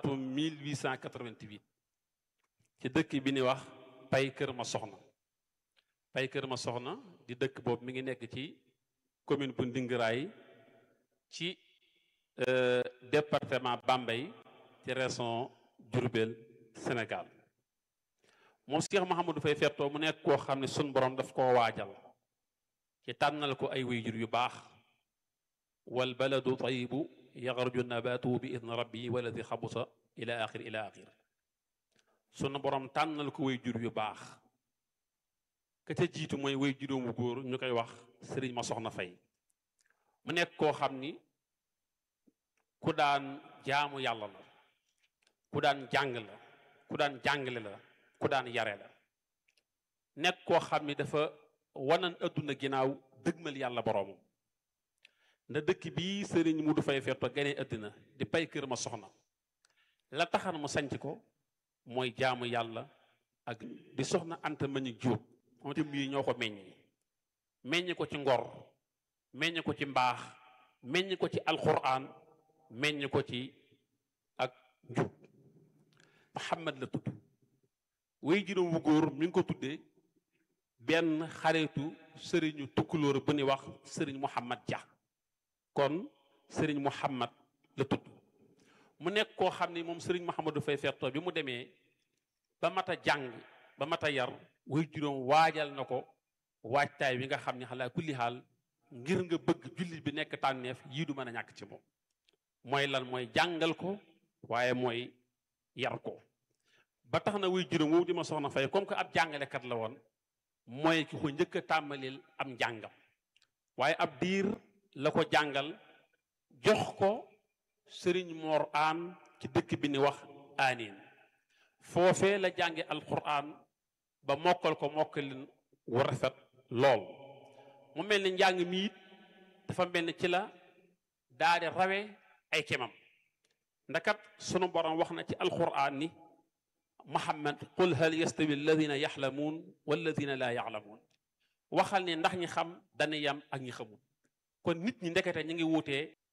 atum 1888 ci dëkk bi ni wax pay kër ma soxna pay kër ma soxna di dëkk boobu mi ngi nekk ci commune bu Ndingiraay ci département Bambey ci région Diourbel Sénégal moom Cheikh Mouhamadou Faye Fetto mu nekk koo xam ne sun borom daf koo waajal ci tànnal ko ay wayjur yu baax wal baladu tayibu yaxruju nabatuhu bi idni rabbi waladi xabusa ila axir ila axir sunu borom tànnal ko wayjur yu baax ka ca jiitu mooy way juróomu góor ñu koy wax sëriñ ma soxna fay mu nekk koo xam ni ku daan jaamu yàlla la ku daan jàng la ku daan jàngale la ku daan yare la nekk koo xam ni dafa wanan adduna ginnaaw dëgmal yàlla boroomam nda dëkk bii sëriñ mu du fay fetto ganee addina di pay kër ma soxna la taxan mu sanc ko mooy jaamu yàlla ak di soxna anta mañu jóob moom itam yi ñoo ko meññi meññ ko ci ngor meññ ko ci mbaax meññ ko ci alquran meññ ko ci ak njub Muhammad la tudd way juróom wu góor mi ngi ko tuddee benn xaritu sëriñu tukkulóor bu ni wax sëriñ Muhammad Dia kon sëriñ Muhammad la tudd mu nekk koo xam ni moom sëriñ Muhammadu Fay Fetto bi mu demee ba mat a jàng ba mat a yar way juróom waajal na ko waajtaay wi nga xam ne xalaa kulli xaal ngir nga bëgg jullit bi nekk tànneef yii du mën a ñàkk ci moom mooy lan mooy jàngal ko waaye mooy yar ko ba tax na way juróom woowu di ma soxna fay comme que ab jàngalekat la woon mooy ki ko njëkk a tàmbalil am njàngam waaye ab diir la ko jàngal jox ko sëriñ Mor aan ci dëkk bi ni wax aanin foofee la jànge alquran ba mokkal ko mokkalin wu rafet lool mu mel ni njàng mi it dafa mel ni ci la daa di rawe ay kemam ndakat sunu borom wax na ci alquran ni muhammad qul hal yastawi alladina yaxlamuun walladina laa yaxlamuun waxal ne ndax ñi xam dana yam ak ñi xamul kon nit ñi ndekete ñi ngi wuutee